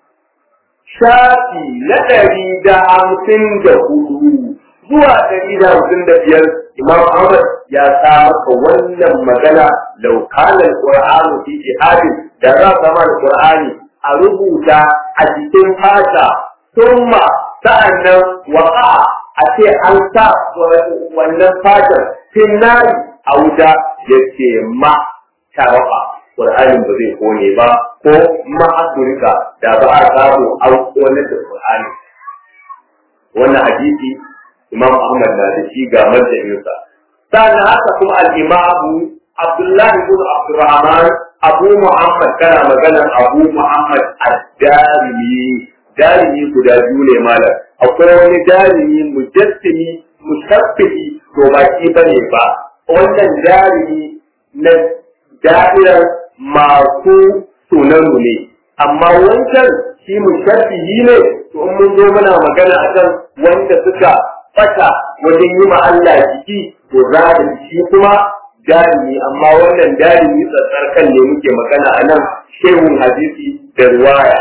A: shafi na ɗari da hamsin da hudu zuwa ɗari da hamsin da biyar imam ahmad ya sa maka wannan magana laukanar qur'anu fi jihadin da za ka da qur'ani a rubuta a cikin fata summa sa'annan waƙa a ce an sa wannan fatar finnari a wuta ya ce ma tarafa Qur'anin ba zai kone ba ko ma'asurika da ba a samu an kone da Qur'ani wannan hadisi Imam Ahmad na da shi ga marjainsa sannan haka kuma al-Imam Abdullahi ibn Abdurrahman Abu Muhammad kana maganar Abu Muhammad ad-Darimi darimi guda biyu ne malam akwai wani darimi mujassimi mushabbihi to ba shi bane ba wannan darimi na da'irar masu sunanu ne amma wancan shi mushabbihi ne to in mun zo muna magana akan wanda suka fata wajen yi ma Allah jiki to za da shi kuma darimi amma wannan darimi tsatsar kan ne muke magana a nan shehun hadisi da riwaya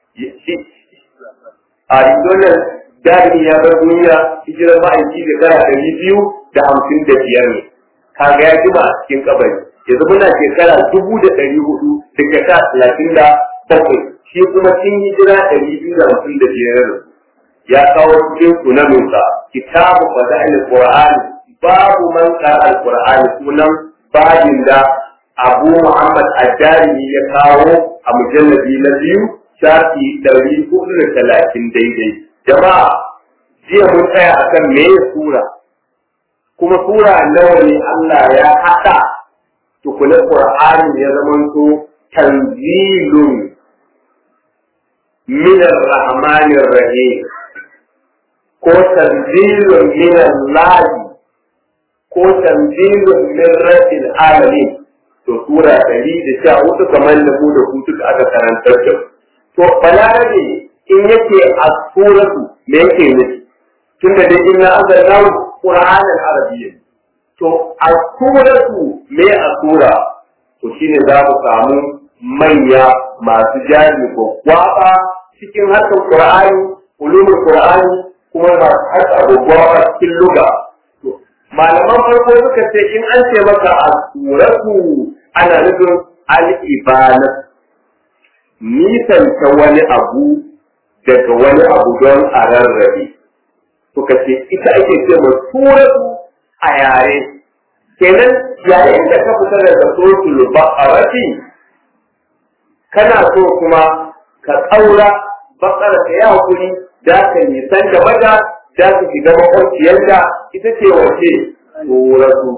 A: a wannan darimi ya bar duniya hijirar ma'aiki da kara ɗari biyu da hamsin da biyar ne kaga ya jima a cikin kabari yanzu muna shekara dubu da ɗari hudu da shekara talatin da bakwai shi kuma sun hijira ɗari biyu da hamsin da biyar ya kawo cikin sunaninsa kitabu fada'il qur'ani babu man qara al-qur'ani sunan babin da Abu Muhammad Ad-Darimi ya kawo a mujalladi na biyu shafi ɗari hudu da talatin daidai. Jama'a, jiya mun tsaya a kan me sura, kuma sura nawa ne Allah ya haɗa tukuna Ƙur'ani ya zamanto tanzilun minar rahmanir rahim ko tanzilun minar lahi ko tanzilun min rabbil alamin to sura ɗari da sha hudu kamar da mu da ku duka aka karantar da to balarabe in yake a suratu me yake nufi tun da dai inna anzalnahu qur'anan arabiyyan to a suratu me a sura to shine za mu samu manya masu jari ko kwaba cikin harkar qur'ani ulumul qur'ani kuma masu harkar gwagwaba cikin luga malaman farko suka ce in an ce maka a suratu ana nufin al-ibana nisanta wani abu daga wani abu don a rarrabe suka ce ita ake ce ma suratu a yare kenan yayin da ka fita daga suratul baqarati kana so kuma ka tsaura bakara ka yi hakuri da ka nisan da mata da su shiga makwabciyarta ita ce wace suratu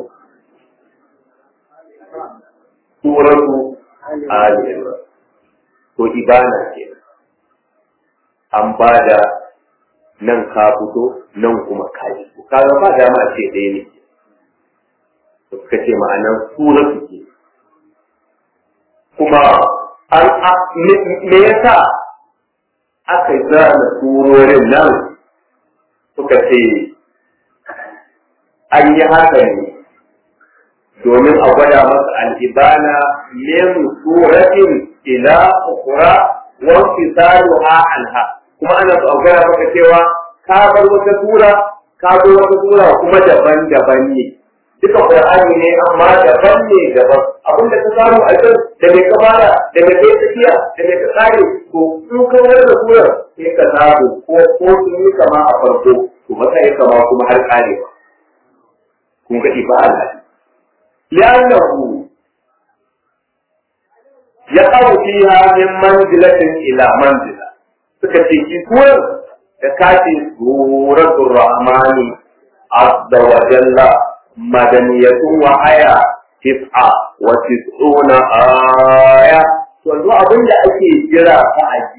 A: suratu ali to ibana ke an ba da nan ka fito nan kuma ka fito kaga ba dama ce ɗaya ne suka ce ma'anar suratu ke kuma an me yasa aka zana surorin nan suka ce an yi haka ne domin a gwada masa al'ibana min suratin ila ukura wa fisaluha anha kuma ana so a gwada maka cewa ka bar wata sura ka bar wata sura kuma daban-daban ne duka qur'ani ne amma daban ne daban abin da ka samu a can da mai ka fara da mai kai tafiya da mai ka kare to in ka wani da surar sai ka samu ko ko sun yi kama a farko to maka yi kama kuma har karewa kun ga ifa Allah li'annahu yaqaw fiha min manzilatin ila manzila suka ce ki surar da kace suratul rahmani azza wa jalla madaniyatun wa aya tis'a wa tis'una aya yanzu abin da ake jira fa aji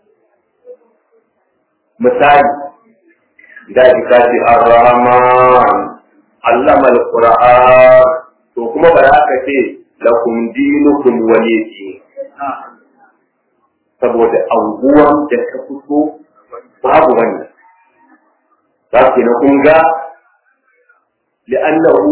A: misali da ka ce ar-rahman allama al-qur'an to kuma ba za ka ce lakum dinukum waliyi saboda anguwan da ka fito babu wannan za ku na kun ga لأنه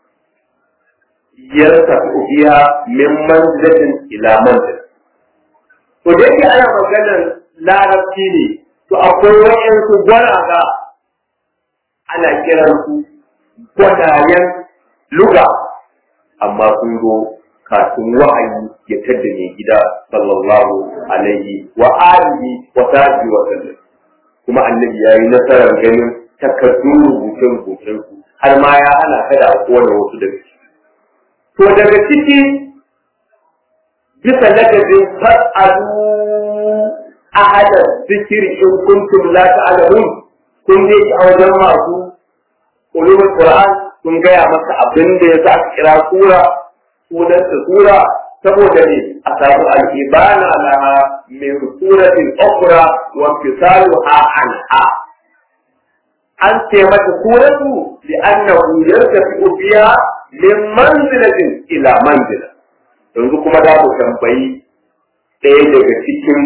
A: يرتفع فيها من منزلة إلى منزلة وجدت أنا مجانا لا نفسيني فأقول وإنسو gwaraga ana kiransu gwanayen luga amma sun zo kafin wa'ayi ya tadda mai gida sallallahu alaihi wa alihi wa sahbihi wa sallam kuma annabi yayi nasarar ganin takardun rubuce-rubucen su har ma ya hana ka da kowane wasu daga ciki. To daga ciki bisa ladabin fas'alu ahada zikiri in kuntum la ta'lamun kun je a wajen masu ulumul Qur'an kun gaya masa abin da ya sa aka kira sura sunan ta sura saboda ne a samu al-ibana laha min suratin ukhra wa fisaluha anha an ce mata suratu li'annahu yartafi'u biha min manzilatin ila manzila yanzu kuma za mu tambayi ɗaya daga cikin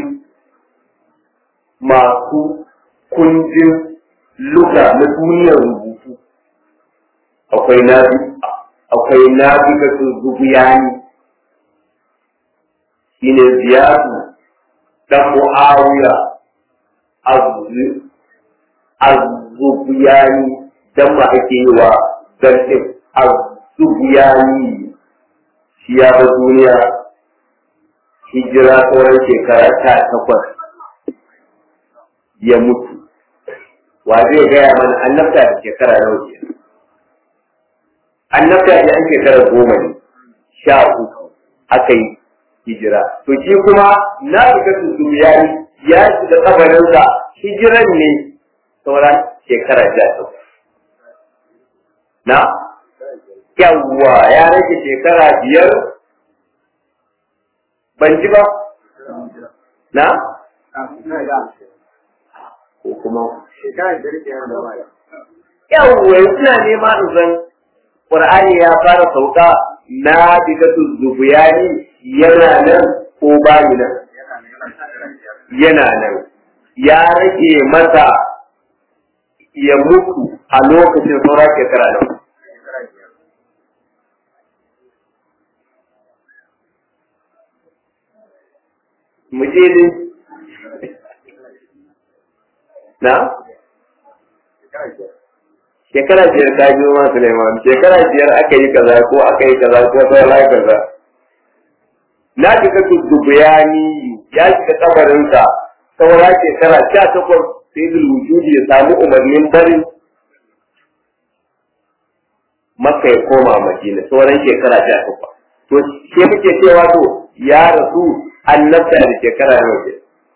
A: masu kundin luga na duniyar rubutu akwai nabi akwai nabi ga zubuyani shine ziyadu dan muawiya azzubiyani dan ma ake yi wa zartin azzubiyani shi ya ba duniya hijira sauran shekara ta takwas ya mutu wa zai gaya mana annabta da shekara nawa ke annabta da an shekara goma ne sha uku aka yi hijira to shi kuma na riga zubiyani ya shiga kabarinsa hijiran ne sauran shekara sha takwas. Na? Yawwa ya rage shekara biyar ban ji ba? Na? Ko kuma? Yawwa suna nema in san Ƙur'ani ya fara sauka na digatu zubuyani yana nan ko bayi nan? Yana nan. Ya rage masa ya mutu a lokacin saura shekara nan. Mu je ne? Na? Shekara biyar ta biyo ma Suleiman, shekara biyar aka yi kaza ko aka yi kaza ko saura kaza. Na shiga dubbayani ya shiga kabarinsa saura shekara sha takwas sai wujudi ya samu umarnin barin maka ya koma madina sauran shekara sha takwas to ke muke cewa to ya rasu annabta da shekara nawa ke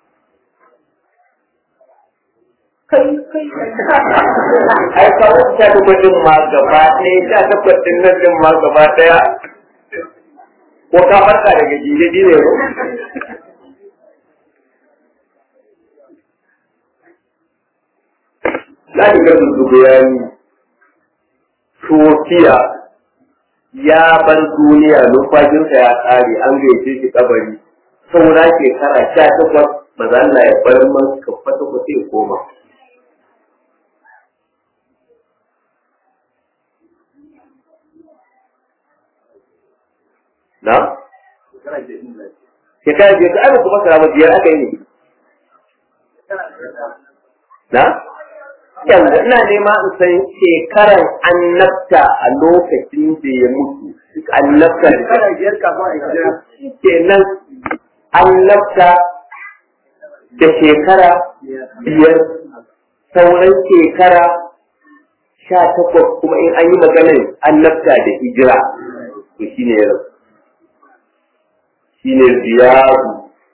A: ai kawo sha takwas din ma gaba ɗaya sha takwas din nan din ma gaba ɗaya ko ka farka daga jijiji ne ko za ki ga zuzubiyani Turkiya ya bar duniya numfashinsa ya ƙare an gaice shi kabari saura shekara sha takwas ba za Allah ya bar man ka fata ku sai koma. na shekara biyar ta aka kuma sarama biyar aka yi ne na yanzu ina nema in san shekaran annabta a lokacin da ya mutu annabta da
B: shekara biyar kafin a yi
A: kenan annabta da shekara biyar sauran shekara sha takwas kuma in an yi maganar annabta da hijira to shi ne yau shi ne ziyadu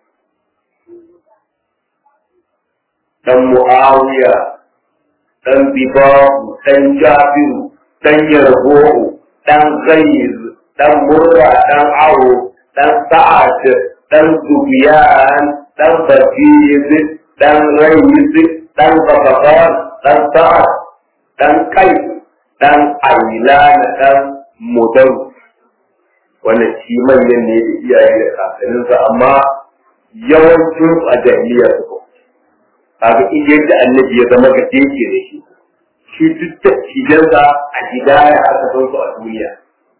A: ɗan mu'awiya ɗan bibahu ɗan jabiru ɗan yarbo'u ɗan gaiz ɗan murra ɗan awo ɗan sa'ad ɗan zubiyan ɗan bafiz ɗan raiz ɗan babakar ɗan sa'ad ɗan kai ɗan ailana ɗan mudaru wannan shi manyan ne da iyaye da kakanninsa amma yawancin a jahiliya suka kaga in yadda annabi ya zama ga yake da shi shi duk da cijansa a hidaya aka san su a duniya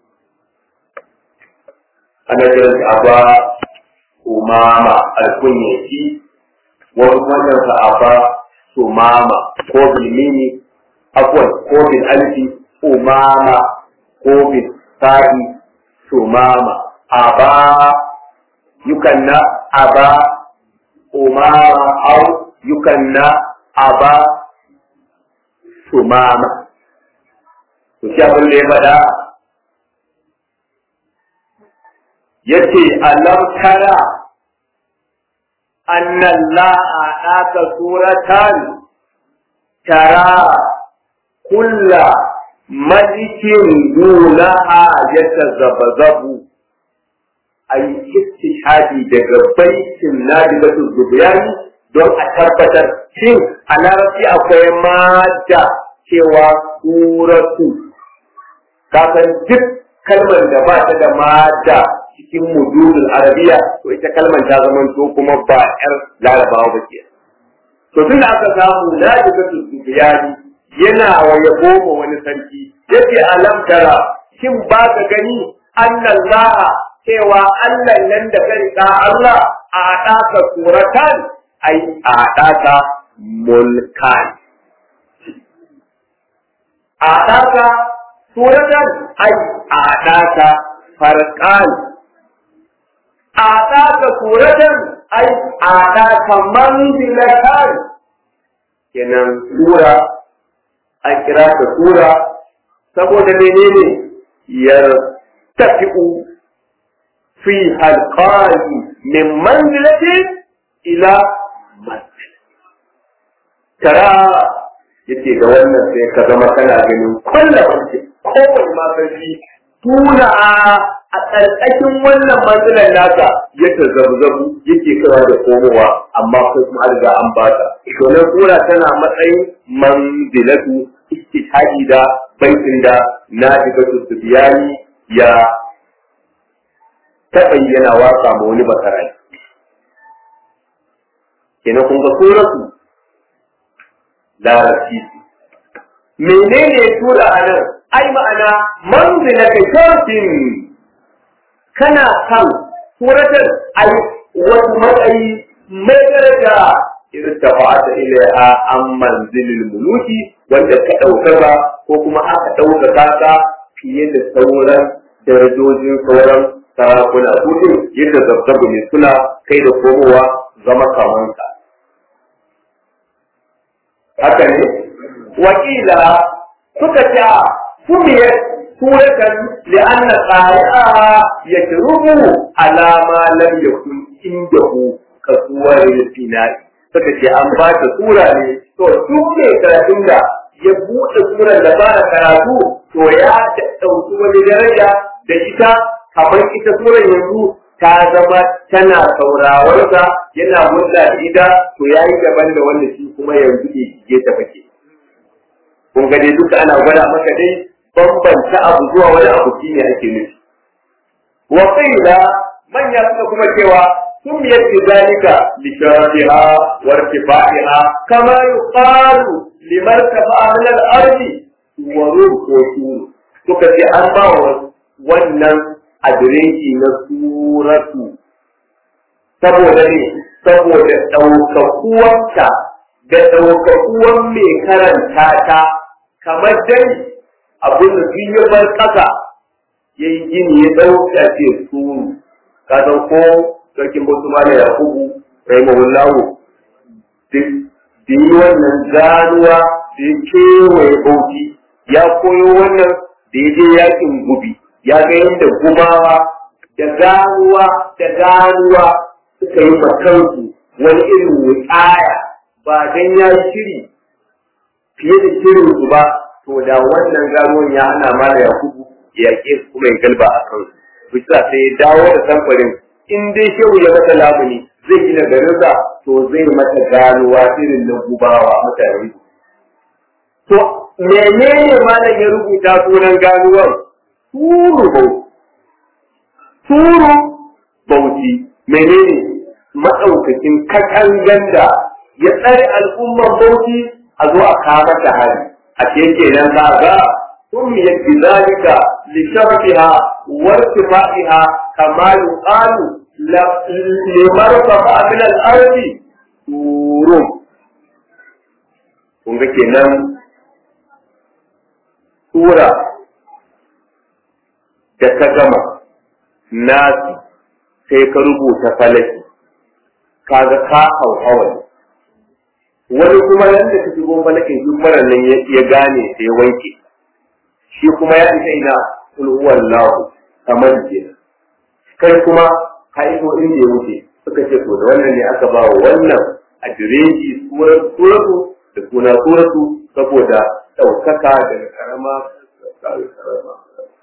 A: ana kiran shi aba umama alkunyaki wasu wannan sa aba sumama ko bilmini akwai ko bil alfi umama ko bil sa'i sumama aba yukanna aba umama au yukanna aba sumama to shi abin da ya faɗa yace alam tara anna allaha aka suratan tara kulla malikin dunaha yatazabzabu ay istishhadi daga baitin nadilatul zubyani don a tabbatar shin a larabci akwai mata cewa suratu kasan duk kalmar da ba ta da mata cikin mujudul arabiya to ita kalmar ta zama to kuma ba yar larabawa ba ke to tun da aka samu najibatu zubiyani yana wa yabo ma wani sarki yace alam tara shin ba ka gani annallaha cewa Allah nan da ka riƙa Allah a ɗaka suratan ai a ɗaka mulkan. A ɗaka suratan ai a ɗaka farkan. A ɗaka suratan ai a ɗaka manzilatan. Kenan sura, an kira ta sura, saboda menene yar tafi'u fi halqani min manzilatin ila manzil tara yace da wannan sai ka zama kana ganin kullum wance kowane ma sarki tuna a ƙarƙashin wannan manzilan nasa yadda zabzabu yake kawa da komowa amma kai kuma an riga an bata to nan kura tana matsayin manzilatu istihadi da baitin da na digatu biyani ya taɓa yana waka ma wani bakarai kenan kun ga suratu larabci menene tura a nan ai ma'ana manzila ka shafin kana kan suratar ai wasu matsayi mai daraja idan ta fa'ata ilaiha an manzilil muluki wanda ka ɗaukaka ko kuma aka ɗaukaka ka fiye da sauran darajojin sauran sarakuna su din yadda zabzabu ne suna kai da komowa zama kamanka haka ne wakila suka ce sumiyar suratan li'anna qari'a yashrubu ala ma lam yakun indahu kasuwar finai suka ce an ba ta sura ne to duk ne karatun da ya buɗe surar da ba karatu to ya ɗauki wani daraja da ita kamar ita surar yanzu ta zama tana saurawarsa yana hulɗa da ita to ya yi daban da wanda shi kuma yanzu ke shige ta fake. Kun ga dai duka ana gwada maka dai bambanta abu zuwa wani abu shi ne ake nufi. Wa da manya suka kuma cewa sun miyar zalika li sharafiha wa irtifaiha kama yuqalu liman tafa'a min al-ardi wa ruhu suka ce an ba wa wannan adireshi na suratu saboda ne saboda ɗaukakuwanta da ɗaukakuwan mai karanta ta kamar dai abin da duk ya bar ƙasa ya yi gini ya ɗauka ce suru ka san ko sarkin bautu mala yakubu rahimahullahu duk da yi wannan ganuwa da ya kewaye bauchi ya koyo wannan da ya je yakin gubi ya ga yadda gumawa da ganuwa da ganuwa suka yi makansu wani irin wuƙaya ba dan ya yi shiri fiye da shirin su ba to da wannan ganuwan ya hana mala yakubu ya yaƙe su kuma ya galba a kansu bisa sai ya dawo da samfarin in dai shehu ya mata lamuni zai gina garinsa to zai mata ganuwa irin na gubawa mutane to menene malam ya rubuta sunan ganuwar turu bauchi turu bauchi menene maɗaukakin katangan da ya tsare al'umman bauchi a zo a kama ta hari a ce kenan za ga سميت بذلك لشرفها وارتفاعها كما يقال لمرتفع من الأرض سورم kun ga kenan sura da ka gama nasi sai ka rubuta falaki kaga ka hauhawa wani kuma yadda ka shigo falakin duk marar nan ya gane sai ya wanke shi kuma ya isa ina kul huwallahu kamar kenan kai kuma ka iso inda ya wuce suka ce to da wannan ne aka ba wa wannan adireji suratu da suna suratu saboda ɗaukaka daga karama karama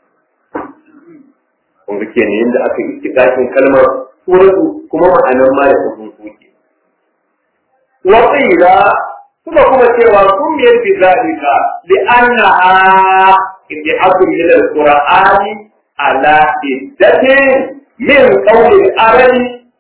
A: kun ga kenan yadda aka yi dakin kalmar suratu kuma ma'anan ma da sun soke wa suka kuma cewa kun biyar bi zalika li annaha إبعاد من القرآن على عدة من قول العرب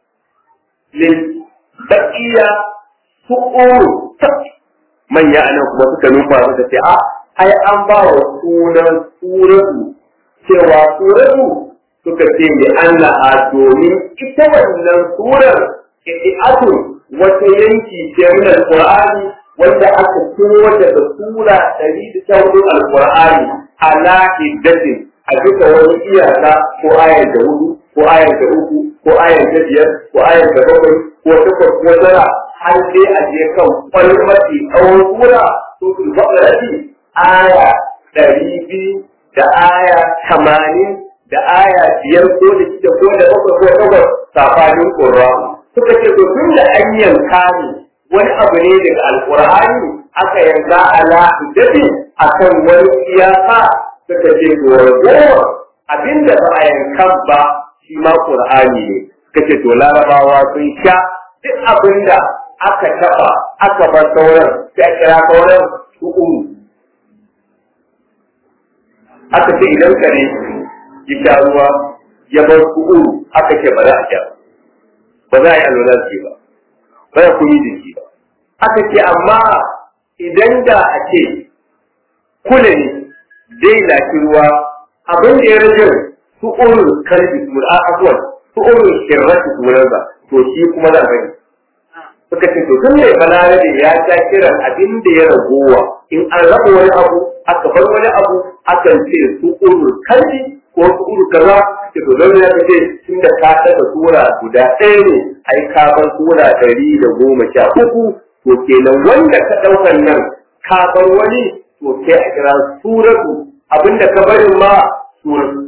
A: للبقية سؤول من يعني kuma suka nufa suka ce a ai an ba wa sunan suratu cewa suratu suka ce li Allah domin ita wannan surar idi'atun wata yanki ce min alqur'ani wanda aka kowa daga sura ɗari da ta hudu alqur'ani ala iddatin a duka wani iyaka ko ayar da hudu ko ayar da uku ko ayar da biyar ko ayar da bakwai ko takwas ko tara har dai a je kan kwalmati tsawon sura to su bakarati aya ɗari biyu da aya tamanin da aya biyar ko da shida ko da bakwai ko takwas safanin ƙur'ani suka ce to tun da an yanka ne wani abu ne daga alƙur'ani aka yanka ala iddatin akan wani iyaka suka ce to ragowar abinda ba a yankan ba shi ma qur'ani ne suka ce to larabawa sun sha duk abinda aka taba aka bar sauran sai a kira sauran su umu aka ce idan kare ya sha ruwa ya bar su umu aka ce ba za a sha ba za a yi alwala ba ba za ku yi jiki ba aka ce amma idan da a ce kula ne zai lafi ruwa abin da ya rage su urul kalbi su a abuwan su urul shirrati su ba to shi kuma za bari suka ce to tun da balarabe ya ja kiran abin da ya ragowa in an raba wani abu aka bar wani abu akan ce su urul kalbi ko su urul kaza ce to don ya ce tun da ka daga sura guda ɗaya ne ai ka bar sura ɗari da goma sha uku to kenan wanda ka ɗaukan nan ka bar wani to sai a kira suratu abinda ka barin ma suratu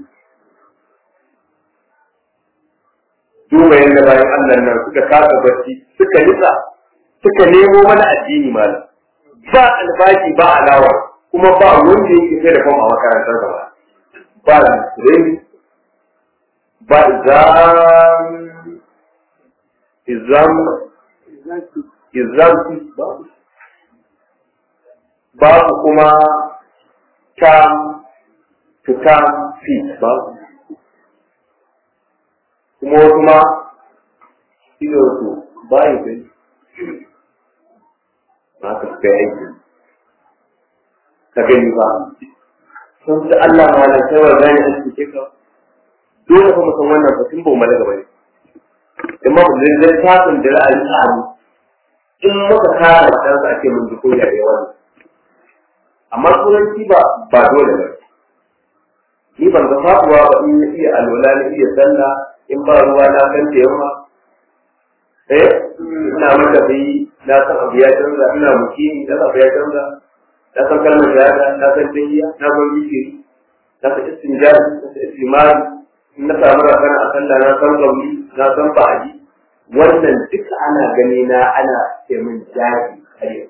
A: duba yadda bayan Allah nan suka kasa barci suka nisa suka nemo mana addini malam ba albashi ba alawa kuma ba wanda yake sai da fama a makarantar gaba ba rin ba izam izam izam ba babu kuma tam to tam fit babu kuma wasu ma ido su bayi gani ba ka kai aiki ka gani ba sun ci Allah ma da kawai gani a cikin ka dole fa mu san wannan fa tun ba mu malaga bane in ma mu zai tafin da ra'ayi samu in muka kara matarsa ake mun ji koya da yawa amma turanci ba ba dole ba ni ban ga faduwa ba in iya alwala na iya sallah in ba ruwa na kan yamma eh ina mata bai na san abu ya canza ina mukini na abu ya canza na san kalmar shahada na san tahiyya na san zikiri na san istinjari na san istimari in na samu rakana a sallah na san gauri na san ba'adi wannan duka ana gani na ana ce min jari kare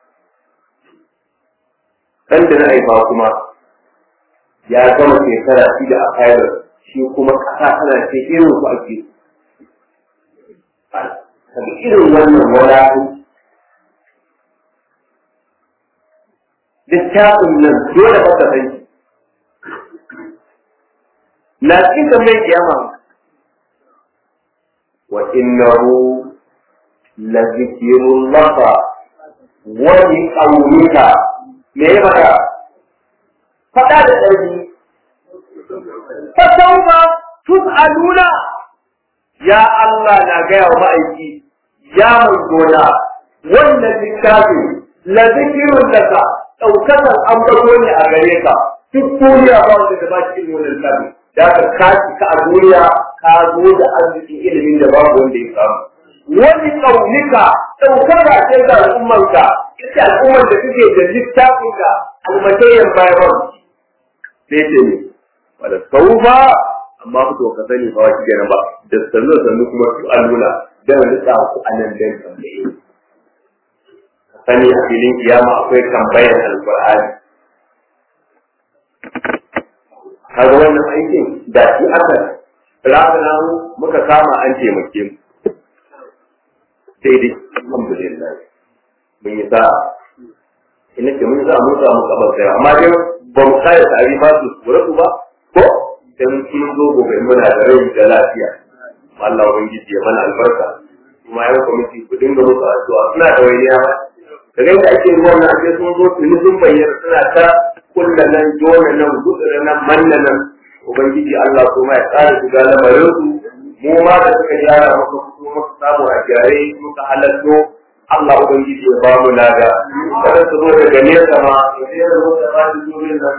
A: kan da na haifa kuma ya gama shekara shida a kayar shi kuma kasa tana ce irin ku ake kaga irin wannan wadatu littafin nan dole ba ka san na cikin mai kiyama wa innahu la zikrun laka wa li qawmika me ya maka fada da ƙarfi fa sawfa tus'aluna ya Allah na gaya wa ma'aiki ya manzona wannan littafin la zikirun laka ɗaukakan ambato ne a gare ka duk duniya ba wanda da ba cikin wannan littafin da ka kaci ka a duniya ka zo da arzikin ilimin da babu wanda ya samu wani ƙaunika ɗaukaka ce ga al'ummanka ita al'ummar da suke da littafin ka almatayyan bayan sai ce ne wadda saufa amma ku to ka sani ba wani kenan ba da sannu sannu kuma su alluna dan rika ku anan dan tambaye sani a filin kiyama akwai tambayar alqur'ani kaga wannan aikin da shi aka rana muka kama an taimake mu sai dai alhamdulillah mun yi sa'a ina ce mun sa mun samu kabar kai amma dai ba mu kai tare ba su suratu ba ko dan sun zo gobe muna da rai da lafiya Allah ubangiji ya mana albarka kuma yan kwamiti ku dinga musu addu'a suna da wayniya ba da ga ake ruwan nan ake sun zo tuni sun bayyana suna ta kulla nan jona nan gutsura nan manna nan ubangiji Allah kuma ya tsara su ga lamarin su mu ma da suka gyara muka fito muka samu a gyare muka halatto Allah ubangiji ya ba mu lada kada su zo daga nesa ma ya sai da muka ba su zuwa nan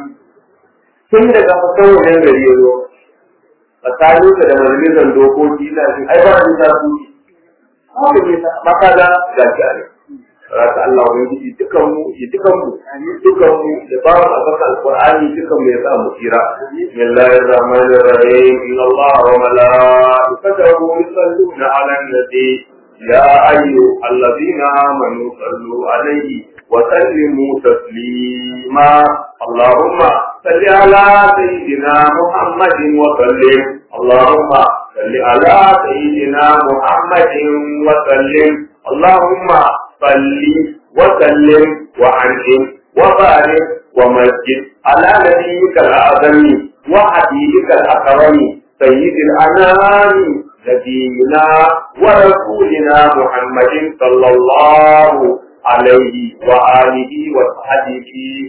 A: tun daga fasan wannan gari ya zo tsakanin da majalisar dokoki na shi ai ba ni ta su haka ne maka da gashi a ne rasa Allah wani gidi dukan mu ya dukan mu dukan mu da ba mu abaka alqur'ani dukan mu ya sa mu tsira bismillahir rahmanir rahim inna Allah wa malaikatahu yusalluna 'alan nabi ya ayyuhalladhina amanu sallu 'alaihi wa sallimu taslima Allahumma صل على سيدنا محمد وسلم اللهم صل على سيدنا محمد وسلم اللهم صل وسلم وعنهم وبارك ومسجد على نبيك الاعظم وحبيبك الاكرم سيد الانام نبينا ورسولنا محمد صلى الله عليه واله وصحبه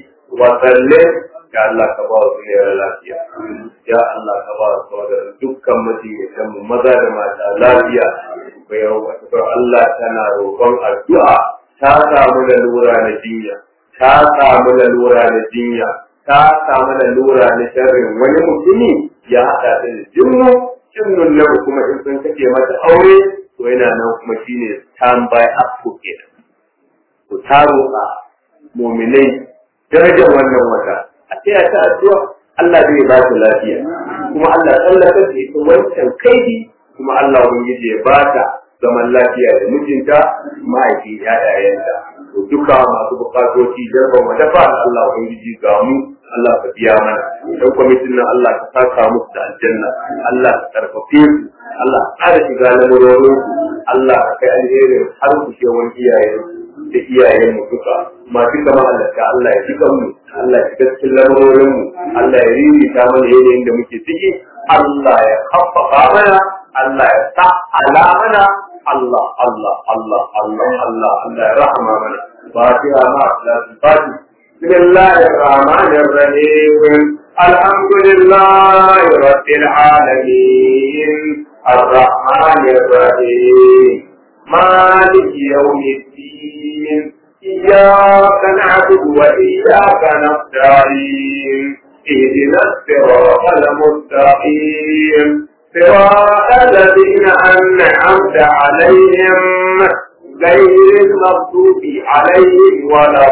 A: وسلم ya Allah ka ba su ne lafiya ya Allah ka ba su da dukkan matiyan mu maza da mata lafiya bai rawa Allah tana roƙon addu'a ta samu da lura na jinya ta samu da lura na jinya ta samu da lura na sharrin wani mutumi ya haɗa ta da jinnu jinnun nan kuma in sun kake mata aure to yana nan kuma shine standby up ko kenan ku taro a muminai darajar wannan wata a taya ta addu'a Allah zai ba ta lafiya kuma Allah tsallaka da ita wancan kaidi kuma Allah ubangiji ya ba ta zaman lafiya da mijinta mahaifi ƴaƴayenta to duka masu bukatoci jarba mu dafa Allah ubangiji ga mu Allah ka biya mana dan kwamitin nan Allah ka saka musu da aljanna Allah ka karfafe su Allah ka ƙara shiga lamurorin su Allah ka kai alherin har ku shewan iyayen da iyayen mu duka masu kama halatta Allah ya shiga mu Allah ya shiga cikin lamurorin mu Allah ya ririta mana yanayin da muke ciki Allah ya kaffafa mana Allah ya sa ala mana Allah Allah Allah Allah Allah Allah ya rahama mana fatiha ma Allah fatiha بسم الله الرحمن الرحيم الحمد لله رب العالمين الرحمن الرحيم مالك يوم الدين إياك نعبد وإياك نستعين اهدنا الصراط المستقيم صراط الذين أنعمت عليهم غير المغضوب عليهم ولا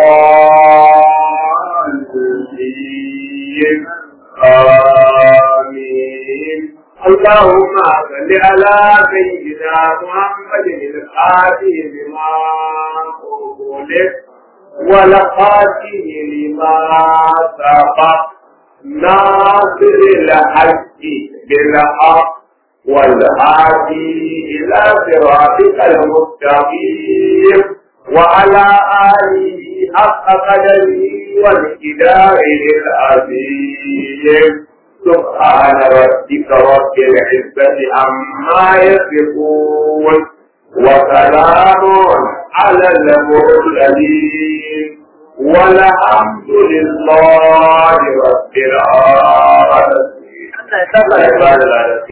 A: الضالين آمين اللهم صل على سيدنا محمد الآتي بما أغلق والخاتم لما سبق ناصر الحق بالحق والهادي إلى صراطك المستقيم وعلى آله حق قدره والكداره العظيم سبحان ربك رب العزة عما يصفون وسلام على المرسلين والحمد لله رب العالمين.